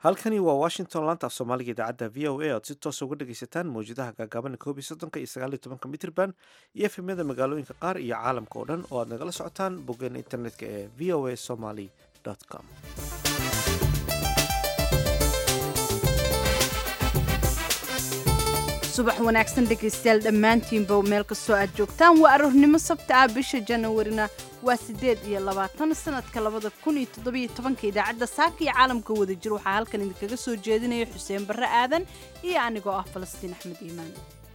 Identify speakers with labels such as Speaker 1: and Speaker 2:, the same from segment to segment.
Speaker 1: halkani waa washington laanta af soomaaliga idaacadda v o a oad si toosa uga dhegaysataan mawjadaha gaagaaban koob iyo soddonka iyo sagaal iyo tobanka mitrban iyo efemyada magaalooyinka qaar iyo caalamka oo dhan oo aad nagala socotaan boggeena internetka ee v o a somaly com
Speaker 2: subax wanaagsan dhegaystayaal dhammaantiinba meel kastoo aad joogtaan waa aroornimo sabta ah bisha janawarina waa siddeed iyo labaatan sanadka labada kun iyo toddobiyo tobanka idaacadda saaka iyo caalamka wada jir waxaa halkan idinkaga soo jeedinaya xuseen barre aadan iyo anigoo ah falastiin axmed iimaan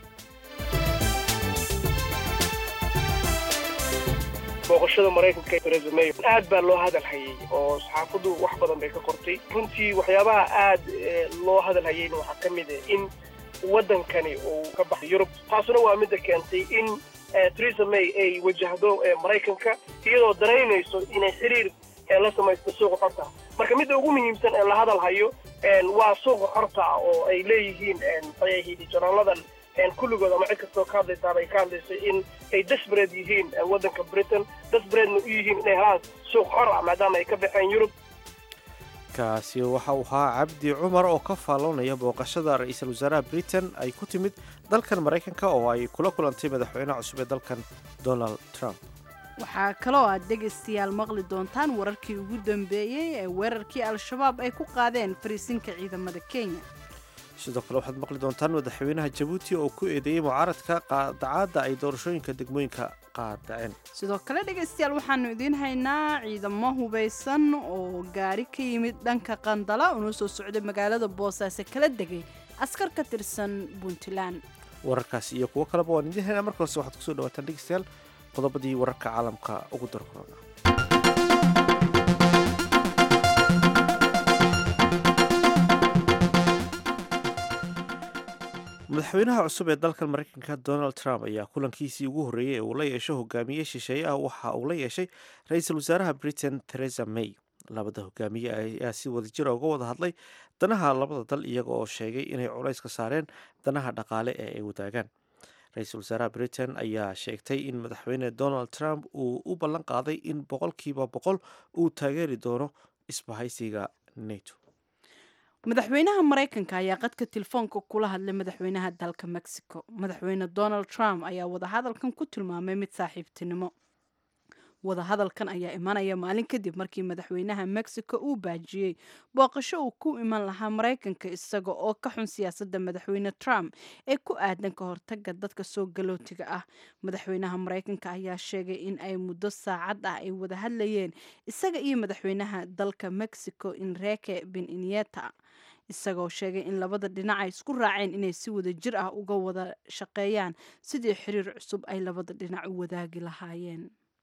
Speaker 3: booqashada maraykanka ee theresa may aad baa loo hadal hayay oo saxaafaddu wax badan bay ka qortay runtii waxyaabaha aad loo hadal hayayna waxaa ka mid ah in waddankani uu ka baxay yurub taasuna waa midda keentay in theresa may ay wajahdo maraykanka iyadoo danaynayso inay xiriir la samaysto suuqa xorta marka midda ugu muhiimsan ee la hadal hayo waa suuqa xorta oo ay leeyihiin maxay janaaladan kulligood ama cid kastoo ka hadlaysaaba ay ka hadlayso in ay desbred yihiin waddanka britain desbredna u yihiin inay helaan suuq xor ah maadaama ay ka baxeen yurub
Speaker 1: kaasi waxa uu ahaa cabdi cumar oo ka faalloonaya booqashada ra-iisul wasaaraha britain ay ku timid dalkan maraykanka oo ay kula kulantay madaxweynaha cusub ee dalkan donald trump
Speaker 2: waxaa kaloo aad dhegaystayaal maqli doontaan wararkii ugu dambeeyey ee weerarkii al-shabaab ay ku qaadeen fariisinka ciidamada kenya
Speaker 1: sidoo kale waxaad maqli doontaan madaxweynaha jabuuti oo ku eedeeyey mucaaradka qaadacaadda ay doorashooyinka degmooyinka qaadaceen
Speaker 2: sidoo kale dhegaystayaal waxaanu idiin haynaa ciidamo hubaysan oo gaari ka yimid dhanka qandala unoo soo socday magaalada boosaaso kala degay askar ka tirsan puntland
Speaker 1: wararkaasi iyo kuwo kaleba waan idiin haynaa marka horse waxaad kusoo dhawaataan dhegaystayaal qodobadii wararka caalamka ugu darkorona madaxweynaha cusub ee dalkan maraykanka donald trump ayaa kulankiisii ugu horreeyey ee uu la yeesho hogaamiye shisheeye ah waxa uu la yeeshay ra-iisul wasaaraha britain theresa may labada hogaamiye ayaa si wadajira uga wada hadlay danaha labada dal iyaga oo sheegay inay culays ka saareen danaha dhaqaale ee ay wadaagaan ra-iisul wasaaraha britain ayaa sheegtay in madaxweyne donald trump uu u ballan qaaday in boqolkiiba boqol uu taageeri doono isbahaysiga nato
Speaker 2: madaxweynaha maraykanka ayaa qadka telefoonka kula hadlay madaxweynaha dalka mexico madaxweyne donald trump ayaa wadahadalkan ku tilmaamay mid saaxiibtinimo wadahadalkan ayaa imanaya maalin kadib markii madaxweynaha mexico uu baajiyey booqasho uu ku iman lahaa maraykanka isaga oo ka xun siyaasadda madaxweyne trump ee ku aadan ka hortaga dadka soo galootiga ah madaxweynaha maraykanka ayaa sheegay in ay muddo saacad ah ay wada hadlayeen isaga iyo madaxweynaha dalka mexico enrique beninieta isagoo sheegay in labada dhinac ay isku raaceen inay si wada jir ah uga wada shaqeeyaan sidii xiriir cusub ay labada dhinac u wadaagi lahaayeen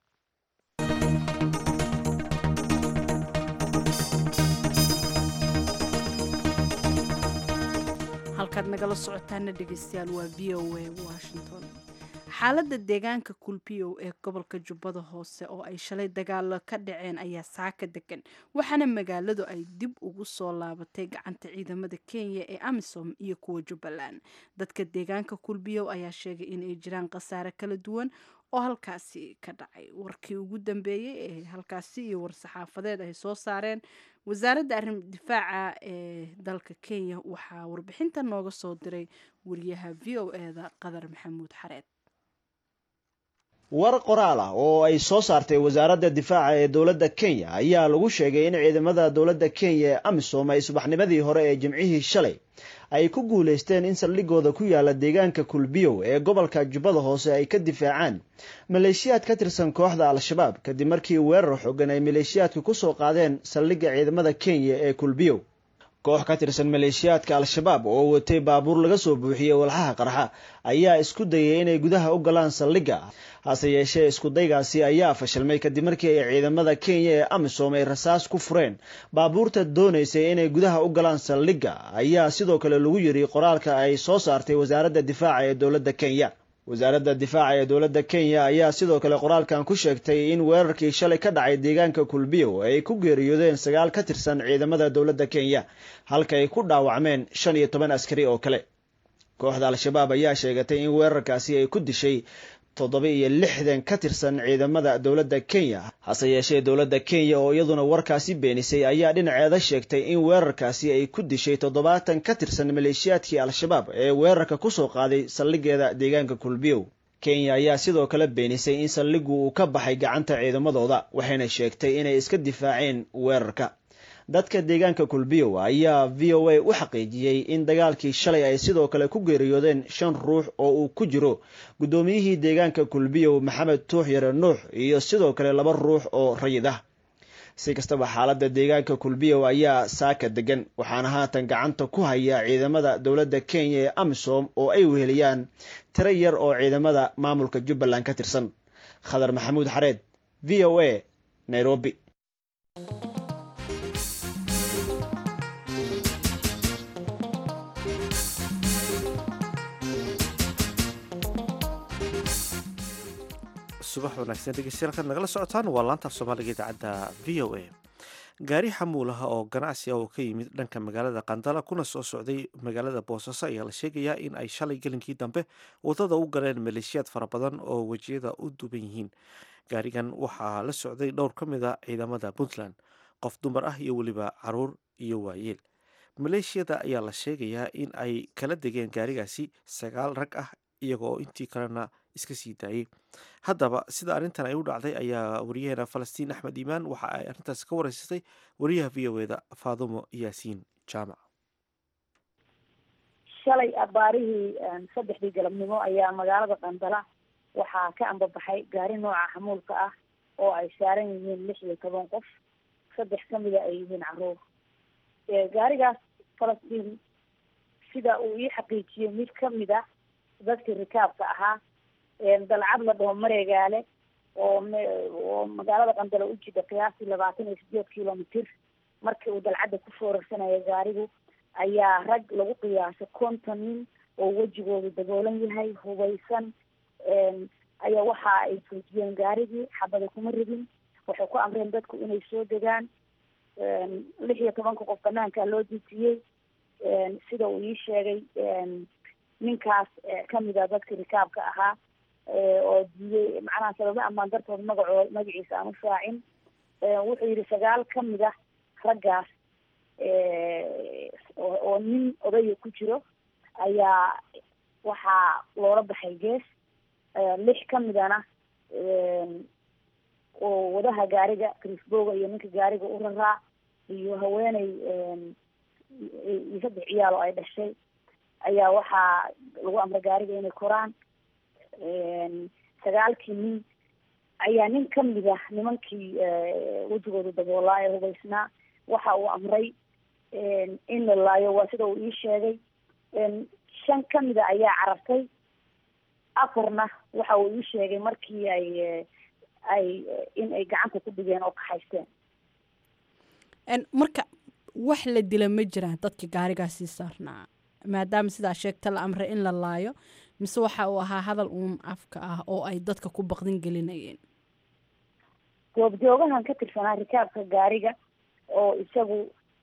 Speaker 2: halkaad nagala socotaana dhegaystayaal waa v o a washington xaaladda deegaanka kulbiyow ee gobolka jubbada hoose oo ay shalay dagaalo ka dhaceen ayaa saaka degan waxaana magaaladu ay dib ugu soo laabatay gacanta ciidamada kenya ee amisom iyo kuwa jubbaland dadka deegaanka kulbiyow ayaa sheegay inay jiraan khasaare kala duwan oo halkaasi ka dhacay warkii ugu dambeeyey ee halkaasi iyo war-saxaafadeed ay soo saareen wasaaradda arrin difaaca ee dalka kenya waxaa warbixinta nooga soo diray wariyaha v o e da qadar maxamuud xareed
Speaker 4: war qoraal ah oo ay soo saartay wasaaradda difaaca ee dowladda kenya ayaa lagu sheegay in ciidamada dowladda kenya ee amisom ay subaxnimadii hore ee jimcihii shalay ay ku guulaysteen in saldhigooda ku yaala deegaanka kulbiyow ee gobolka jubbada hoose ay ka difaacaan maleeshiyaad ka tirsan kooxda al-shabaab kadib markii weerar xoogan ay maleeshiyaadka ku soo qaadeen saldhigga ciidamada kenya ee kulbiyow koox ka tirsan maleeshiyaadka al-shabaab oo watay baabuur laga soo buuxiyey walxaha qarxa ayaa isku dayay inay gudaha u galaan saldhigga hase yeeshee iskudaygaasi ayaa fashilmay kadib markii ay ciidamada kenya ee amisom ay rasaas ku fureen baabuurta doonaysay inay gudaha u galaan saldhigga ayaa sidoo kale lagu yiri qoraalka ay soo saartay wasaaradda difaaca ee dowladda kenya wasaaradda difaaca ee dowladda kenya ayaa sidoo kale qoraalkan ku sheegtay in weerarkii shalay ka dhacay deegaanka kulbiyow ay ku geeriyoodeen sagaal ka tirsan ciidamada dowladda kenya halka ay ku dhaawacmeen shan iyo toban askari oo kale kooxda al-shabaab ayaa sheegatay in weerarkaasi ay ku dishay toddoba iyo lixdan ka tirsan ciidamada dowladda kenya hase yeeshee dowladda kenya oo iyaduna warkaasi beenisay ayaa dhinaceeda sheegtay in weerarkaasi ay ku dishay toddobaatan ka tirsan maleeshiyaadkii al-shabaab ee weerarka kusoo qaaday saldhigeeda deegaanka kulbiyow kenya ayaa sidoo kale beenisay in saldhigu uu ka baxay gacanta ciidamadooda waxayna sheegtay inay iska difaaceen weerarka dadka deegaanka kulbiyow ayaa v o a u xaqiijiyey in dagaalkii shalay ay sidoo kale ku geeriyoodeen shan ruux oo uu ku jiro guddoomiyihii deegaanka kulbiyow maxamed tuux yare nuux iyo sidoo kale laba ruux oo rayid ah si kastaba xaaladda deegaanka kulbiyow ayaa saaka degan waxaana haatan gacanta ku haya ciidamada dowladda kenya ee amisom oo ay weheliyaan tiro yar oo ciidamada maamulka jubbaland ka tirsan khadar maxamuud xareed v o a nairobi
Speaker 1: subax wanaagsan dhegeystayaal kaad nagala socotaan waa laanta af soomaaliga idaacadda v o a gaari xamuulaha oo ganacsi ah oo ka yimid dhanka magaalada qandala kuna soo socday magaalada boosaaso ayaa la sheegayaa in ay shalay gelinkii dambe wadada u galeen maleeshiyaad fara badan oo wejiyada u duban yihiin gaarigan waxaa la socday dhowr ka mid a ciidamada puntland qof dumar ah iyo weliba caruur iyo waayeel maleeshiyada ayaa la sheegayaa in ay kala degeen gaarigaasi sagaal rag ah iyagoo intii kalena iska sii daayey haddaba sida arrintan ay u dhacday ayaa wariyaheena falastiin axmed iimaan waxa ay arrintaas ka wareysatay wariyaha v o eda faadumo yaasiin jaamac
Speaker 5: shalay abaarihii saddexdii galabnimo ayaa magaalada qandala waxaa ka ambabaxay gaari nooca xamuulka ah oo ay saaran yihiin lix iyo toban qof saddex kamida ay yihiin caruur gaarigaas falastiin sida uu ii xaqiijiyey mid kamid a dadkii rikaabka ahaa dalcad la dhaho mareegaale oo oo magaalada qandala u jida qiyaastii labaatan iyo sideed kilomitr markii uu dalcadda ku foorarsanaya gaarigu ayaa rag lagu qiyaasay konton nin oo wejigoodu daboolan yahay hubaysan ayaa waxa ay joojiyeen gaarigii xabada kuma ridin waxay ku amreen dadku inay soo degaan lix iyo tobanka qof banaankaa loo dejiyey sida uu ii sheegay ninkaas kamid a dadkii rikaabka ahaa oo diiyey macnaha sababo amaan dartood magacoo magaciisa aan u shaacin wuxuu yihi sagaal kamid ah raggaas oo nin odaya ku jiro ayaa waxaa loola baxay gees lix kamidana oo wadaha gaariga crisboga iyo ninka gaariga u raraa iyo haweeney iyo saddex ciyaal oo ay dhashay ayaa waxaa lagu amray gaariga inay koraan sagaalkii nin ayaa nin kamid ah nimankii wejigooda daboolaa ee hubaysnaa waxa uu amray in la laayo waa sida uu ii sheegay shan kamid a ayaa carartay afarna waxa uu ii sheegay markii ay ay in ay gacanta ku dhigeen oo kaxaysteen
Speaker 2: marka wax la dila ma jiraan dadka gaarigaasii saarnaa maadaama sidaa sheegta la amray in la laayo mise waxa uu ahaa hadal uun afka ah oo ay dadka ku baqdin gelinayeen
Speaker 5: goobjoogahan ka tirsanaa rikaabka gaariga oo isagu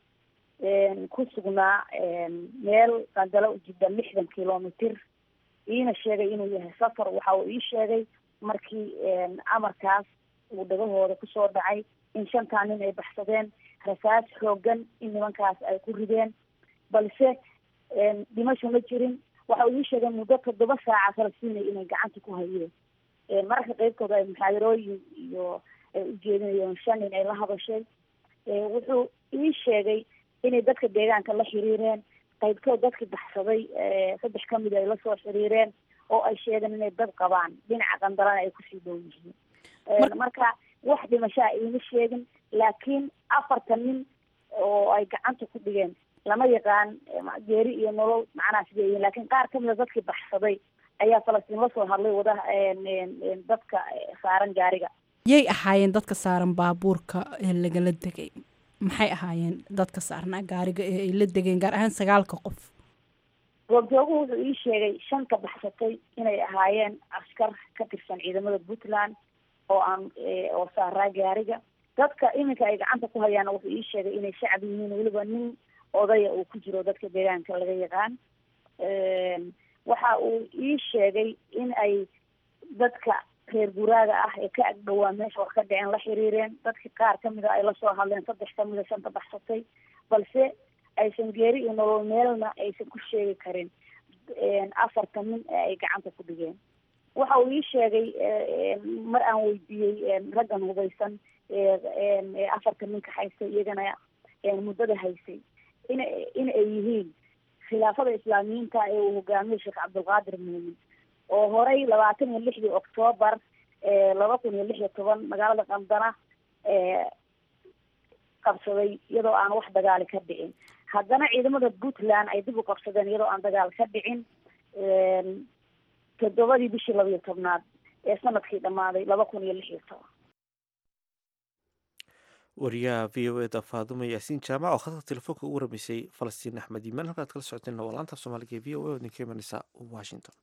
Speaker 5: ku sugnaa meel qandalo ujida lixdan kilomitr iina sheegay inuu yahay safar waxa uu ii sheegay markii amarkaas uu dhagahooda kusoo dhacay in shantaa nin ay baxsadeen rasaas xoogan in nimankaas ay ku rideen balse dhimasho ma jirin waxa uu ii sheegay muddo toddoba saaca falastiin inay gacanta ku hayeen mararka qeybtooda ay muxaadarooyin iyo ay ujeedinayeen shan nin ay la hadashay wuxuu ii sheegay inay dadka deegaanka la xiriireen qaybtood dadkii baxsaday saddex kamid ay lasoo xiriireen oo ay sheegeen inay dad qabaan dhinaca qandalana ay kusii dhow yihiin marka wax dhimashaa iima sheegin laakiin afartan nin oo ay gacanta ku dhigeen lama yaqaan geeri iyo nolol macnaha sidee yihiin lakin qaar kamid a dadkii baxsaday ayaa falastiin lasoo hadlay wadaha dadka saaran gaariga
Speaker 2: yay ahaayeen dadka saaran baabuurka ee lagala degay maxay ahaayeen dadka saarnaa gaariga ee ay la degeen gaar ahaan sagaalka qof
Speaker 5: goobjooguhu wuxuu ii sheegay shanta baxsatay inay ahaayeen askar ka tirsan ciidamada puntland oo aan oo saaraa gaariga dadka iminka ay gacanta ku hayaana wuxuu ii sheegay inay shacab yihiin weliba nin odaya uu ku jiro dadka deegaanka laga yaqaan waxa uu ii sheegay in ay dadka reer guraaga ah ee ka agdhowaa meesha wax ka dhiceen la xiriireen dadki qaar kamid a ay lasoo hadleen saddex kamid a shanta baxsatay balse aysan geeri iyo nolol meelna aysan ku sheegi karin afarta nin ee ay gacanta ku dhigeen waxa uu ii sheegay mar aan weydiiyey raggan hubaysan ee afarta ninka haystay iyagana muddada haysay in in ay yihiin khilaafada islaamiyiinta ee uu hogaamiyey sheekh cabdulqaadir muumin oo horey labaatan iyo lixdii octoobar laba kun iyo lix iyo toban magaalada qandana qabsaday iyadoo aan wax dagaali ka dhicin haddana ciidamada puntland ay dib u qabsadeen iyadoo aan dagaal ka dhicin toddobadii bishii laba iyo tobnaad ee sanadkii dhammaaday laba kun iyo lix iyo toban
Speaker 1: wariyaha v o eda faadumo yaasiin jaamac oo khadka telefoonka ugu waramaysay falastiin axmed iimaan halkaad kala socoteen waa laanta soomaaliga ee v o a oo idinka imanaysa washington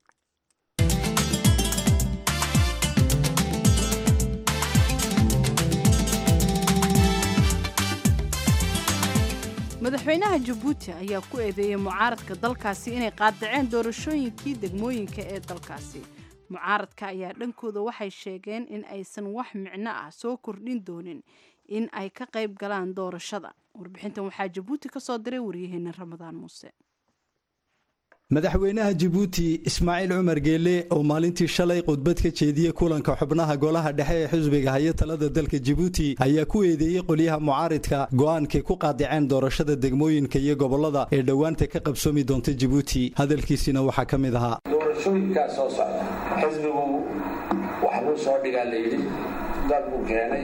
Speaker 2: madaxweynaha jabuuti ayaa ku eedeeyey mucaaradka dalkaasi inay qaadaceen doorashooyinkii degmooyinka ee dalkaasi mucaaradka ayaa dhankooda waxay sheegeen in aysan wax micno ah soo kordhin doonin in ay ka qayb galaan doorashada warbixintan waxaa jabuuti ka soo diray waryaheena ramadaan muuse
Speaker 6: madaxweynaha jabuuti ismaaciil cumar geele oo maalintii shalay khudbad ka jeediyey kulanka xubnaha golaha dhexe ee xisbiga haya talada dalka jabuuti ayaa ku eedeeyey qolyaha mucaaridka go'aankay ku qaadiceen doorashada degmooyinka iyo gobollada ee dhowaanta ka qabsoomi doonta jabuuti hadalkiisina waxaa ka mid ahaa
Speaker 7: doorashooyinkaa soo socda xisbigu wax buu soo dhigaa layidhi dad buu keenay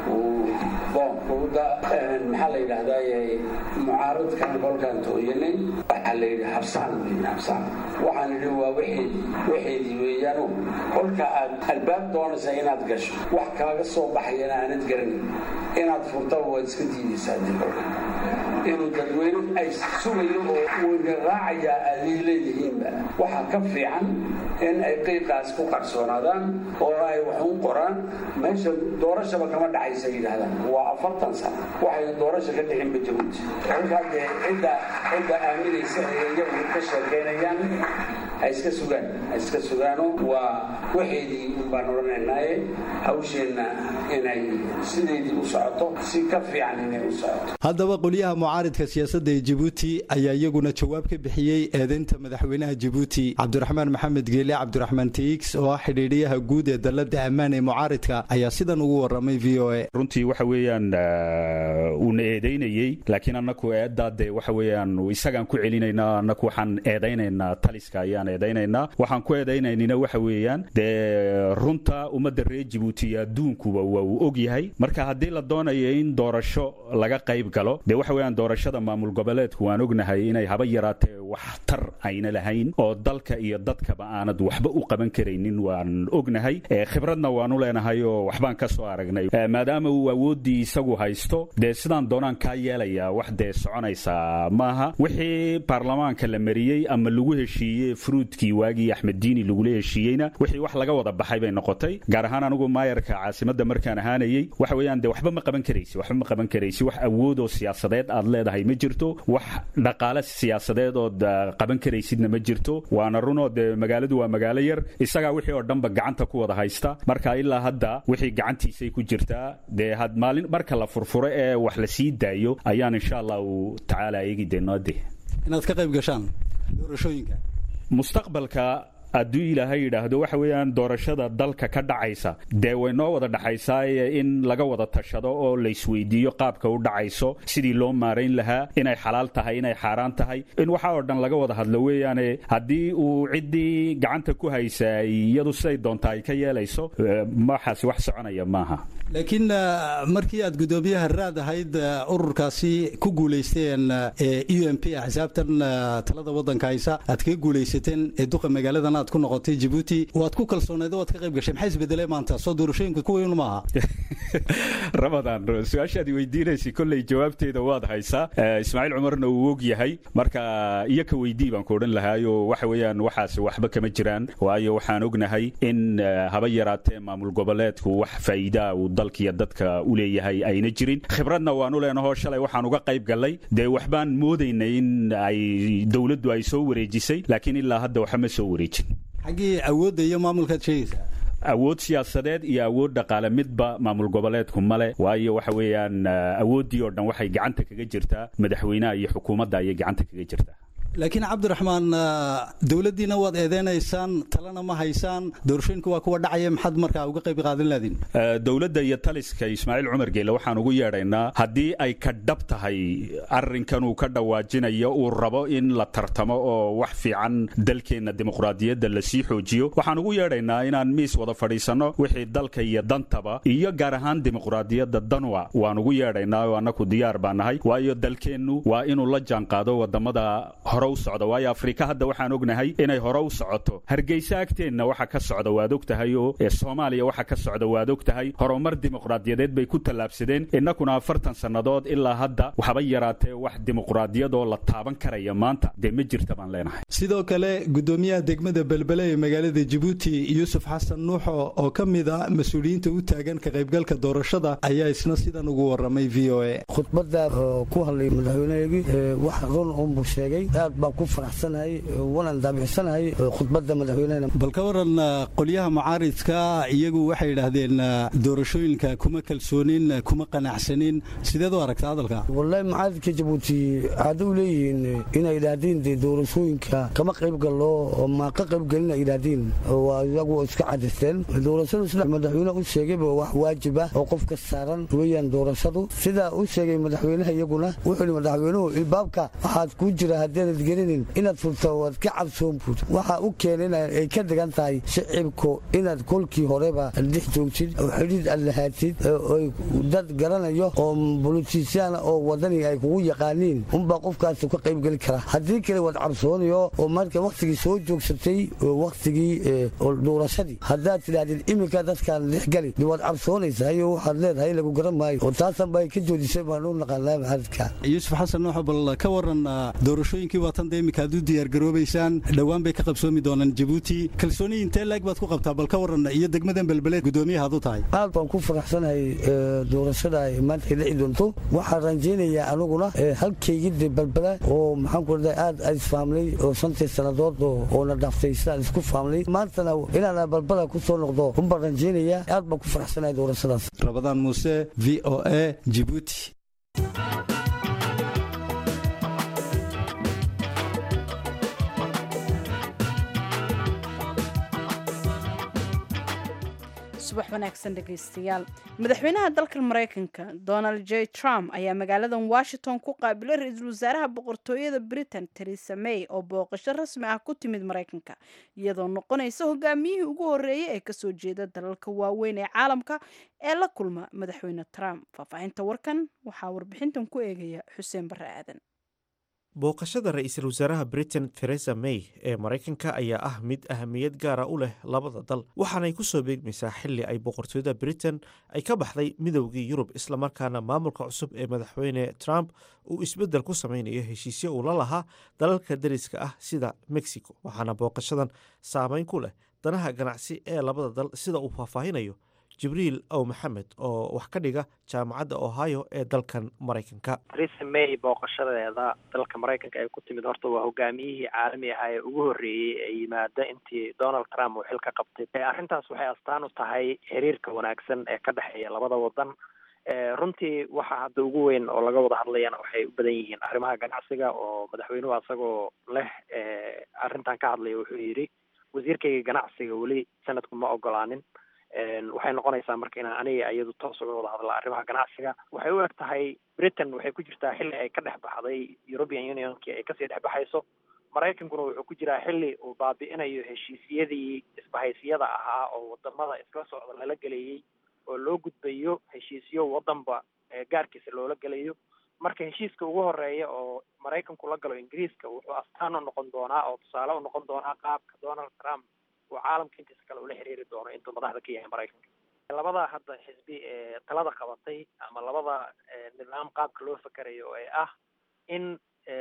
Speaker 7: maxaa la yidhaahdaa mucaaradkan kolkaan tooyanay waxaa la yidhi habsaan weyn habsaan waxaan idhi waa wixeedii waxeedii weeyaano kolka aad albaab doonaysa inaad gasho wax kaaga soo baxayana aanad garanin inaad furtaba waad iska diidaysaa dib kolka inuu dadweyne ay sugayo oo weyna raacayaa aaday leedihiinba waxaa ka fiican in ay qiiqaas ku qarsoonaadaan oo ay wax u qoraan meesha doorashaba kama dhacaysa yidhaahdaan waa afartan sano waxayna doorasha ka dhixinba jabuuti kolkaa dee cidda cidda aaminaysa ee iyagu ka sheekeynayaan ha iska sugaan ha iska sugaano waa waxeedii unbaan odhanaynaaye hawsheenna inay sideedii u socoto si ka fiican inay u socoto
Speaker 6: haddaba qolyaha mucaaridka siyaasadda ee jabuuti ayaa iyaguna jawaab ka bixiyey eedeynta madaxweynaha jabuuti cabdiraxmaan maxamed geele cabdiraxmaan teix oo ah xidhiidhiyaha guud ee dalladda ammaan ee mucaaridka ayaa sidan ugu warramay v o a
Speaker 8: runtii waxa weeyaan uuna eedaynayey laakiin annaku eeddaa dee waxa weeyaan isagaan ku celinaynaa annaku waxaan eedaynaynaa taliska ayaan eedaynaynaa waxaan ku eedaynaynina waxa weeyaan dee runta ummadda reer jabuuti iyo adduunkuba waa uu og yahay marka haddii la doonayo in doorasho laga qayb galo dee waxa weeyaan doorashada maamul goboleedku waan ognahay inay haba yaraatee waxtar ayna lahayn oo dalka iyo dadkaba aanad waxba u qaban karaynin waan ognahay khibradna waanu leenahay oo waxbaan ka soo aragnay maadaama uu awooddii isagu haysto dee sidaan doonaan kaa yeelayaa wax dee soconaysaa maaha wixii baarlamaanka la mariyey ama lagu heshiiyey fruudkii waagii axmed diini lagula heshiiyeyna wixii wax laga wada baxay bay noqotay gaar ahaan anigu maayarka caasimadda markaan ahaanayey waxa weeyaan dee waxba ma qaban karaysi waxba ma qaban karaysi wax awood oo siyaasadeed aad leedahay ma jirto wax dhaqaale siyaasadeed ood qaban karaysidna ma jirto waana runoo dee magaaladu waa magaalo yar isagaa wixii oo dhanba gacanta ku wada haysta marka ilaa hadda wixii gacantiisay ku jirtaa dee had maalin marka la furfuro ee wax la sii daayo ayaan insha allahu tacaala eegi denoode
Speaker 6: inaad ka qayb gashaan doorashooyinka
Speaker 8: mustaqbalka hadduu ilaahay yidhaahdo waxa weeyaan doorashada dalka ka dhacaysa dee way noo wada dhaxaysaaye in laga wada tashado oo laysweydiiyo qaabka u dhacayso sidii loo maarayn lahaa inay xalaal tahay inay xaaraan tahay in waxa oo dhan laga wada hadlo weeyaane haddii uu ciddii gacanta ku haysaa iyadu siday doonta ay ka yeelayso waxaasi wax soconaya maaha
Speaker 6: laakiin markii aad guddoomiyaha raad ahayd ururkaasi ku guulaysteen u m p axsaabtan talada waddanka haysa aad kaga guulaysateen ee duqa magaaladan aad ku noqotay jabuuti waad ku kalsooneed oo aad ka qayb gashay maxaa isbedelay maanta soo doorashooyinku kuwiin maaha
Speaker 8: ramadaan su-aashaad weydiinaysay kolley jawaabteeda waad haysaa ismaaciil cumarna uu og yahay marka iyo ka weydii baan ku odhan lahaayo waxa weeyaan waxaas waxba kama jiraan waayo waxaan ognahay in haba yaraatee maamul goboleedku wax faa'iidaa uu dalkiiyo dadka u leeyahay ayna jirin khibradna waanu leenahoo shalay waxaan uga qayb gallay dee waxbaan moodaynay in ay dowladdu ay soo wareejisay laakiin ilaa hadda waxa ma soo wareejin
Speaker 6: xaggii awoodda iyo maamulkaad sheegaysaa
Speaker 8: awood siyaasadeed iyo awood dhaqaale midba maamul goboleedku male waayo waxa weeyaan awooddii oo dhan waxay gacanta kaga jirtaa madaxweynaha iyo xukuumadda ayay gacanta kaga jirtaa
Speaker 6: laakiin cabdiraxmaan dowladdiina waad eedeynaysaan talena ma haysaan doorashooyinka waa kuwa dhacaya maxaad markaa uga qayb qaadan laadiin
Speaker 8: dowladda iyo taliska ismaaciil cumar geele waxaan ugu yeedhaynaa haddii ay ka dhab tahay arrinkan uu ka dhawaajinayo uu rabo in la tartamo oo wax fiican dalkeenna dimuqraadiyadda lasii xoojiyo waxaan ugu yeedhaynaa inaan miis wada fadhiisanno wixii dalka iyo dantaba iyo gaar ahaan dimuqraadiyadda danwa waan ugu yeedhaynaa oo annaku diyaar baa nahay waayo dalkeennu waa inuu la jaanqaado wadamada hore u socda waayo afrika hadda waxaan ognahay inay hore u socoto hargeysa agteenna waxa ka socda waad og tahay oo soomaaliya waxa ka socda waad og tahay horumar dimuqraadiyadeed bay ku tallaabsadeen innakuna afartan sannadood ilaa hadda waxba yaraatee wax dimuqraadiyadoo la taaban karaya maanta dee ma jirta baan leenahay
Speaker 6: sidoo kale gudoomiyaha degmada belbele ee magaalada jabuuti yuusuf xasan nuuxo oo ka mid a mas-uuliyiinta u taagan ka qaybgalka doorashada ayaa isna sidan ugu waramay v o a
Speaker 9: khudbada ku hadlay madaxweyneheegii wax run unbuu sheegay aad baan ku faraxsanahay wanan daabixsanahay khudbada madaxweynehena
Speaker 6: bal ka waran qolyaha mucaaridka iyagu waxay yidhaahdeen doorashooyinka kuma kalsoonin kuma qanacsanin sideed u aragta hadalka
Speaker 9: wallahi mucaaridka jabuuti caado u leeyihiin inay yidhaahdeen dee doorashooyinka kama qayb gallo ma ka qayb gelin ay yidhaahdeen waa iyagu iska cadisteen doorashadu sida madaxweyne u sheegayba wax waajib ah oo qofka saaran weeyaan doorashadu sidaa u sheegay madaxweynaha iyaguna wuxuu yidhi madaxweynuhu ilbaabka waxaad ku jira haddeenad gelinin inaad furto waad ka cabsoon buud waxa u keenay ay ka dhigan tahay shicibku inaad kolkii horeba dhex joogtid oo xidhiid aad lahaatid oy dad garanayo oo bolitiisiyaana oo wadani ay kugu yaqaaniin unbaa qofkaas ka qaybgeli kara haddii kale waad cabsoonayo oo marka wakhtigii soo joogsatay wakhtigii doorashadii haddaad tidhaahdid iminka dadkaan dhexgali de waad cabsoonaysaa iyo waxaad leedahay lagu garan maayo oo taasan ba ay ka joodisay baan u naqaanaa maxadidka
Speaker 6: yuusuf xasan nuuxo bal ka waran doorashooyinkii waatan dee iminka aad u diyaargaroobaysaan dhowaan bay ka qabsoomi doonaan jabuuti kalsooni intee laeg baad ku qabtaa bal ka waran iyo degmadan belbeleed gudoomiyaha ad u tahay
Speaker 9: aad baan ku faraxsanahay doorashada ay maanta ay dhici doonto waxaan rajaynayaa aniguna halkaygii de belbele oo maxaan ku radaa aad aad isfahamnay oo shantii sannadood oo na dhaaftay sidaan isku fahamnay maantana inaan balbala ku soo noqdo unbaan rajaynayaa aad baan ku faraxsanahay doorashadaas
Speaker 6: rabadaan muuse v o a jibuuti
Speaker 2: subax wanaagsan dhegaystayaal madaxweynaha dalka maraykanka donald j trump ayaa magaaladan washington ku qaabilay ra-iisul wasaaraha boqortooyada britain teresa may oo booqasho rasmi ah ku timid maraykanka iyadoo noqonaysa hogaamiyihii ugu horeeyay ee kasoo jeeda dalalka waaweyn ee caalamka ee la kulma madaxweyne trump faahfaahinta warkan waxaa warbixintan ku eegaya xuseen barre aadan
Speaker 1: booqashada ra-iisul wasaaraha britain theresa may ee maraykanka ayaa ah mid ahamiyad gaara u leh labada dal waxaanay ku soo beegmaysaa xili ay boqortooyada britain ay ka baxday midowgii yurub islamarkaana maamulka cusub ee madaxweyne trump uu isbeddel ku sameynayo heshiisyo uu la lahaa dalalka dariska ah sida mexico waxaana booqashadan saameyn ku leh danaha ganacsi ee labada dal sida uu faahfaahinayo jibriil ow maxamed oo wax ka dhiga jaamacadda ohio ee dalkan maraykanka
Speaker 10: theresa may booqashadeeda dalka maraykanka ay ku timid horta waa hogaamiyihii caalami ahaa ee ugu horreeyey ee yimaada intii donald trump uu xil ka qabtay arrintaas waxay astaan u tahay xiriirka wanaagsan ee ka dhexeeya labada wadan runtii waxa hadda ugu weyn oo laga wada hadlayana waxay u badan yihiin arrimaha ganacsiga oo madaxweynuhu asagoo leh arrintan ka hadlaya wuxuu yidhi wasiirkayga ganacsiga weli sanadku ma ogolaanin waxay noqonaysaa marka inaan aniga iyadu toos uga wada hadla arrimaha ganacsiga waxay u eg tahay britain waxay ku jirtaa xilli ay ka dhex baxday european unionkii ay kasii dhex baxayso maraykankuna wuxuu ku jiraa xilli uu baabi'inayo heshiisyadii isbahaysiyada ahaa oo wadamada isla socda lala gelayay oo loo gudbayo heshiisyo wadanba gaarkiisa loola gelayo marka heshiiska ugu horeeya oo maraykanku la galo ingiriiska wuxuu astaan u noqon doonaa oo tusaale u noqon doonaa qaabka donald trump uu caalamka intiisa kale ula xiriiri doono intuu madaxda ka yahay maraykanka labada hadda xisbi ee talada qabatay ama labada nidaam qaabka loo fakerayo ee ah in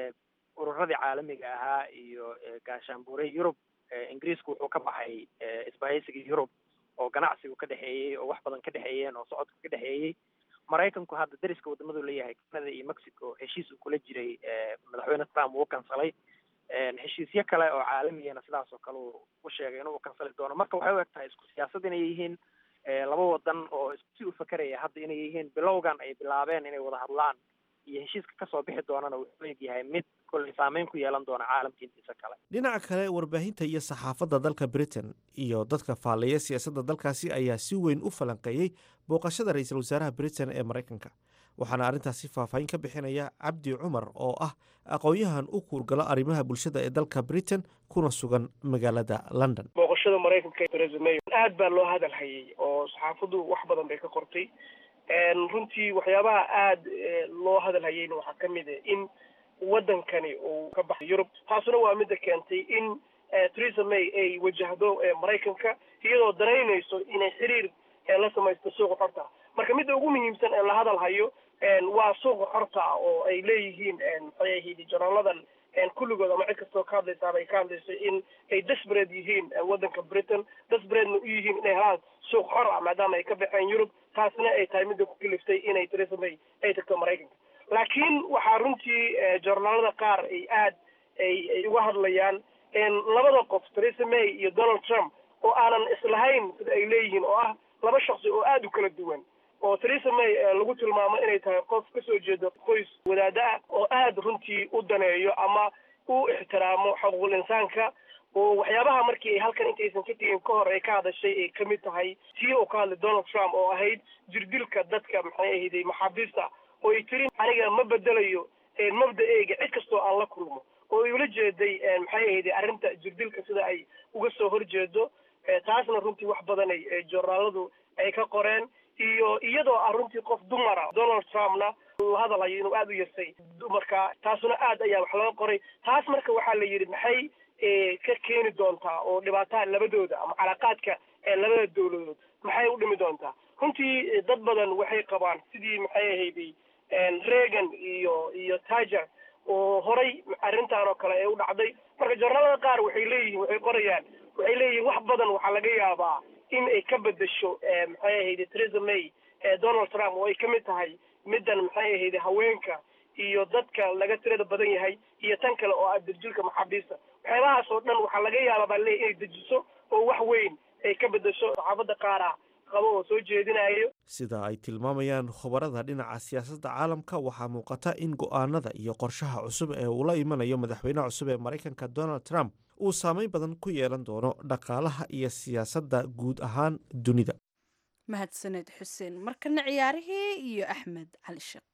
Speaker 10: ururadii caalamiga ahaa iyo gaashaanbuure yurub ingiriisku wuxuu ka baxay isbahaysigii yurub oo ganacsigu ka dhexeeyey oo wax badan ka dhexeeyeen oo socodka ka dhexeeyey maraykanku hadda dariska wadamadu leeyahay canada iyo mexico heshiis uu kula jiray madaxweyne trump wuu kansalay heshiisyo kale oo caalamiyana sidaas oo kale uu u sheegay inuu kansali doono marka waxay u eg tahay isku siyaasad inay yihiin laba wadan oo si u fakeraya hadda inay yihiin bilowgan ay bilaabeen inay wada hadlaan iyo heshiiska kasoo bixi doonana wuxuu egyahay mid kolley saameyn ku yeelan doona caalamka intiisa kale
Speaker 1: dhinaca kale warbaahinta iyo saxaafadda dalka britain iyo dadka faalleeya siyaasadda dalkaasi ayaa si weyn u falanqeeyey booqashada ra-iisul wasaaraha britain ee maraykanka waxaana arrintaasi faahfaahin ka bixinaya cabdi cumar oo ah aqoon-yahan u kuurgalo arrimaha bulshada ee dalka britain kuna sugan magaalada london
Speaker 3: booqashada maraykanka ee theresa may aad baa loo hadal hayay oo saxaafaddu wax badan bay ka qortay runtii waxyaabaha aad loo hadal hayayna waxaa ka mid a in waddankani uu ka baxay yurub taasuna waa midda keentay in theresa may ay wajahdo maraykanka iyadoo danaynayso inay xiriir la samaysto suuqa xorta marka midda ugu muhiimsan ee la hadal hayo waa suuqa xorta oo ay leeyihiin maxay ahayd jonaaladan kulligood ama cid kastoo ka hadlaysaaba ay ka hadlayso in ay desperate yihiin waddanka britain desperatena u yihiin inay helaan suuq xor ah maadaama ay ka baxeen yurub taasna ay tahay midda ku kaliftay inay theresa may ay tagto maraykanka laakiin waxaa runtii joornaalada qaar ay aad ay ay uga hadlayaan labada qof theresa may iyo donald trump oo aanan islahayn sida ay leeyihiin oo ah laba shaksi oo aada u kala duwan oo theresa may lagu tilmaamo inay tahay qof kasoo jeedo qoys wadaada ah oo aada runtii u daneeyo ama u ixtiraamo xuquuqul insaanka oo waxyaabaha markii ay halkan intaysan ka tegin ka hor ay ka hadashay ay kamid tahay tii uu ka hadlay donald trump oo ahayd jirdilka dadka maxay ahayday maxaabiista oo ay tiri aniga ma bedelayo mabda-eyga cid kastoo aan la kulmo oo ay ula jeeday maxay ahayday arrinta jirdilka sida ay uga soo horjeedo taasna runtii wax badan ay joornaaladu ay ka qoreen iyo iyadoo ah runtii qof dumara donald trumpna la hadalayo inuu aada u yasay dumarka taasuna aad ayaa wax laga qoray taas marka waxaa la yidhi maxay ka keeni doontaa oo dhibaataha labadooda ama calaaqaadka labada dawladood maxay u dhimi doontaa runtii dad badan waxay qabaan sidii maxay ahayday reagan iyo iyo tager oo horay arrintan oo kale ee u dhacday marka joornaalada qaar waxay leeyihiin waxay qorayaan waxay leeyihiin wax badan waxaa laga yaabaa in ay ka bedesho maxay ahayde theresa may donald trump oo ay ka mid tahay middan maxay ahayde haweenka iyo dadka laga tirada badan yahay iyo tan kale oo ah dirjilka maxaabiista waxyaabahaas oo dhan waxaa laga yaabaa baa leeyahy inay dejiso oo wax weyn ay ka bedesho saxaafadda qaara qabo oo soo jeedinayo
Speaker 1: sida ay tilmaamayaan khubarada dhinaca siyaasadda caalamka waxaa muuqata in go-aanada iyo qorshaha cusub ee uu la imanayo madaxweynaha cusub ee maraykanka donald trump uu saameyn badan ku yeelan doono dhaqaalaha iyo siyaasadda guud ahaan dunida
Speaker 2: mahadsaned xuseen markana ciyaarihii iyo axmed cali sheekh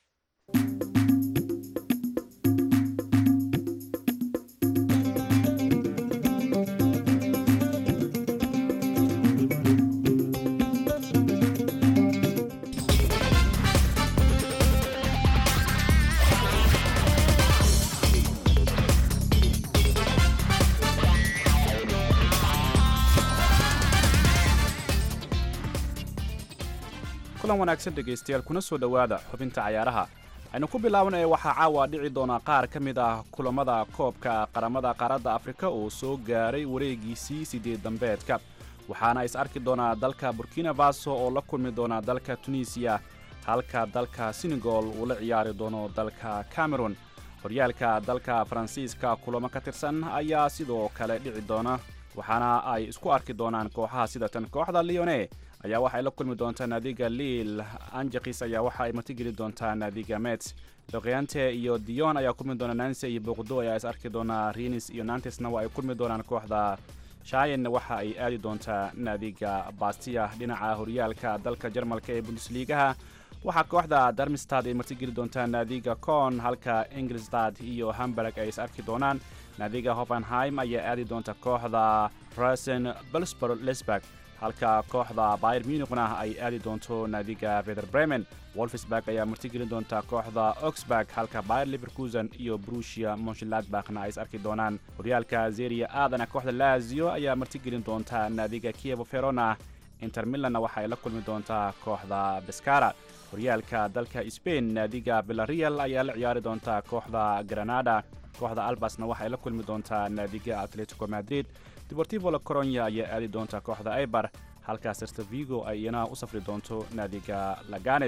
Speaker 11: kulan wanaagsan dhegaystayaal kuna soo dhowaada xubinta cayaaraha aynu ku bilaabanaya waxaa caawa dhici doona qaar ka mid ah kulammada koobka qaramada qaaradda afrika oo soo gaaray wareegiisii sideed dambeedka waxaana is arki doonaa dalka burkina faso oo la kulmi doona dalka tunisiya halka dalka senegal uu la ciyaari doono dalka cameron horyaalka dalka faransiiska kulamo ka tirsan ayaa sidoo kale dhici doona waxaana ay isku arki doonaan kooxaha sida tan kooxda leone ayaa waxay la kulmi doontaa naadiga liil anjakis ayaa waxa ay martigeli doontaa naadiga mets doqyante iyo dion ayaa kulmi doona nanse iyo boqdo ayaa is arki doonaa rinis iyo nantesna waa ay kulmi doonaan kooxda shayen waxa ay aadi doontaa naadiga bastiya dhinaca horyaalka dalka jarmalka ee bundesliigaha waxaa kooxda darmstad ay martigeli doontaa naadiga con halka ingilstad iyo hamburg ay is arki doonaan naadiga hoffenheim ayaa aadi doonta kooxda rasen belsbor lesburg halka kooxda bayer muniqna ay aadi doonto naadiga veder bremen wolfsburg ayaa martigeli doonta kooxda oxburg halka bayer liverkusen iyo brusia monshladbachna ay is arki doonaan horyaalka zeria aadana kooxda lazio ayaa martigelin doonta naadiga kievo verona inter milanna waxa ay la kulmi doontaa kooxda beskara horyaalka dalka spain naadiga villarreal ayaa la ciyaari doontaa kooxda granada kooxda albasna waxay la kulmi doontaa naadiga atletico madrid deportivo la coronya ayaa aadi doonta kooxda aibar halka serta vigo ay iyana u safri doonto naadiga laganes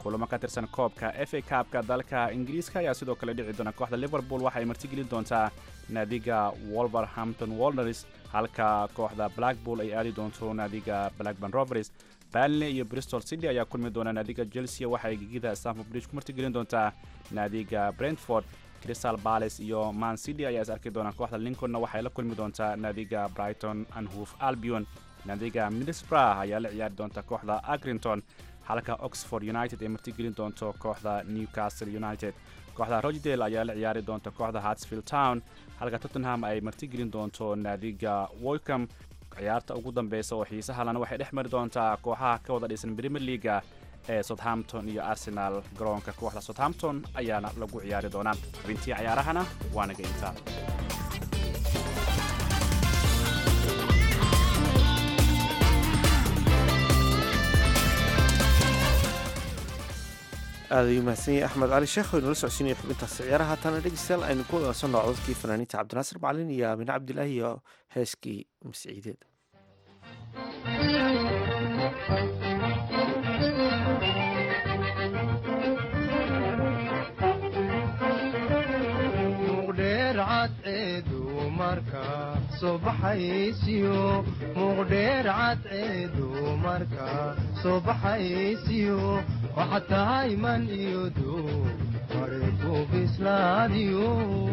Speaker 11: kulamo ka tirsan koobka f a kaabka dalka ingiriiska ayaa sidoo kale dhici doona kooxda liverpool waxa ay martigelin doontaa naadiga wolverhampton walders halka kooxda blackpool ay aadi doonto naadiga blackburn rovers balney iyo bristol city ayaa kulmi doona naadiga chelsea waxa ay gegida stamford bridge ku martigelin doontaa naadiga brentford crystal palace iyo man city ayaa is arki doona kooxda lincolnna waxay la kulmi doontaa naadiga brighton and hoof albion naadiga middlesbrough ayaa la ciyaari doonta kooxda agrinton halka oxford united ay martigelin doonto kooxda newcastle united kooxda rochdale ayaa la ciyaari doonta kooxda hartsfield town halka tottenham ay martigelin doonto naadiga woycom ciyaarta ugu dambeysa oo xiisaha lana waxay dhex mari doontaa kooxaha ka wada dhisan premier leaga ee southampton iyo arsenal garoonka kooxda southampton ayaana lagu ciyaari doonaa xubintii cayaarahana waa naga intaa
Speaker 1: aad ayuu mahadsan yahay axmed cali sheekh oo inala socodsiinaya xubintaasi ciyaaraha haatana dhegeystayaal aynu ku wadaasano codadkii fanaaniinta cabdinaasir macalin iyo aamine cabdilaahi iyo heeskii masciideed
Speaker 12: muqdheer cadceedu marka soo baxaysiyo waxaad tahay man iyo duu mariku bislaadiyo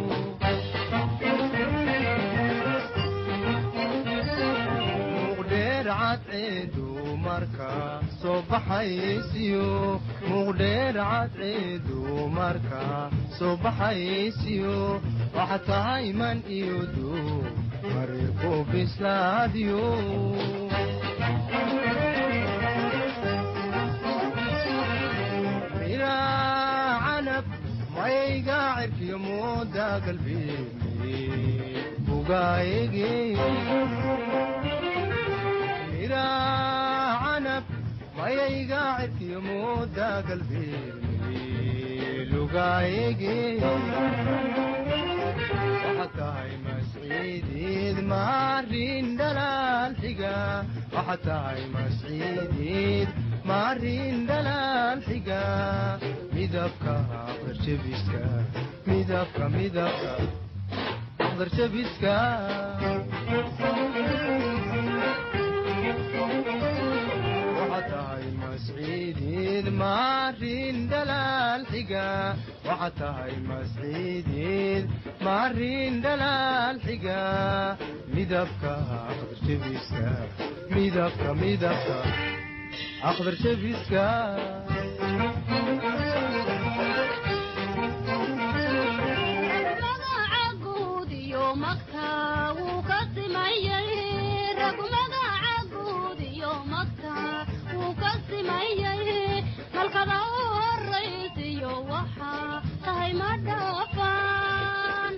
Speaker 12: muqdheer cadceedu marka soo baxaysiyo muqdheer cadceedu marka soo baxaysiyo waxaad tahay man iyo duu mariku bislaadiyo miraa canab mayga cirkiyo mooda galbeemi bugaayege miraa canab mayayga cirkiyo mooda galbeemi lugaayege waxaad tahay masciideed maarin dhalaal xiga waxaad tahay masciideed maarin dhalaal xiga midabka aqdarjabiska midabka midabka aqdarjabiska waxaad tahay masciideed maarin dhalaal xiga waxaad tahay masciideed maarin dhalaal xiga midabka aqdarjabiska midabka midabka aqdarjabiska
Speaker 13: halkada u horaysiyo waxaa tahay ma dhaafaan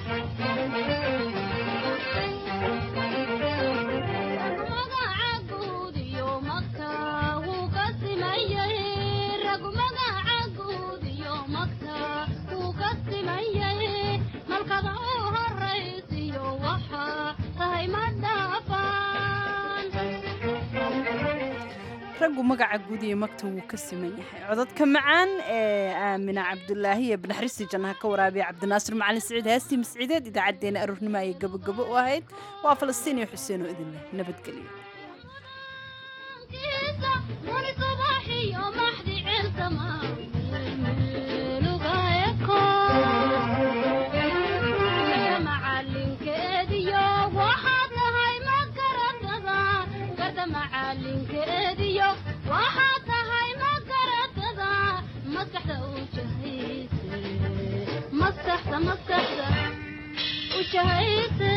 Speaker 13: magaca guud iyo magta wuu ka simayay ragu magaca guud iyo magta wuu ka simayay malkada u horaysiyo waxaa tahay ma dhaafaan
Speaker 2: raggu magaca guud iyo magta wuu ka siman yahay codadka macaan ee aamina cabdulaahi iyo banaxristi jannaha ka waraabiya cabdinaasir macalin siciid heestii masciideed idaacaddeenna aroornimo ayay gabagabo u ahayd waa falastiin iyo xuseen oo idin leh nabadgelyo
Speaker 13: muni subaxiyo maxdi ceelsama macalinkeediyo waxaad tahay ma garatada garda macalinkeediyo waxaad tahay ma garatada maskaxda u jahayse maskaxda maskaxda u jahayse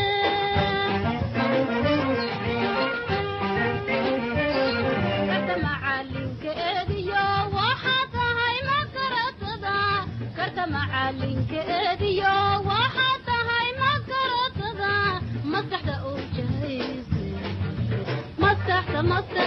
Speaker 13: garda macalinkeediyo waxaad tahay ma garatada garda macalinkeediyo waxaad tahay ma garatada maskaxda u jahayse maskaxda maskaxda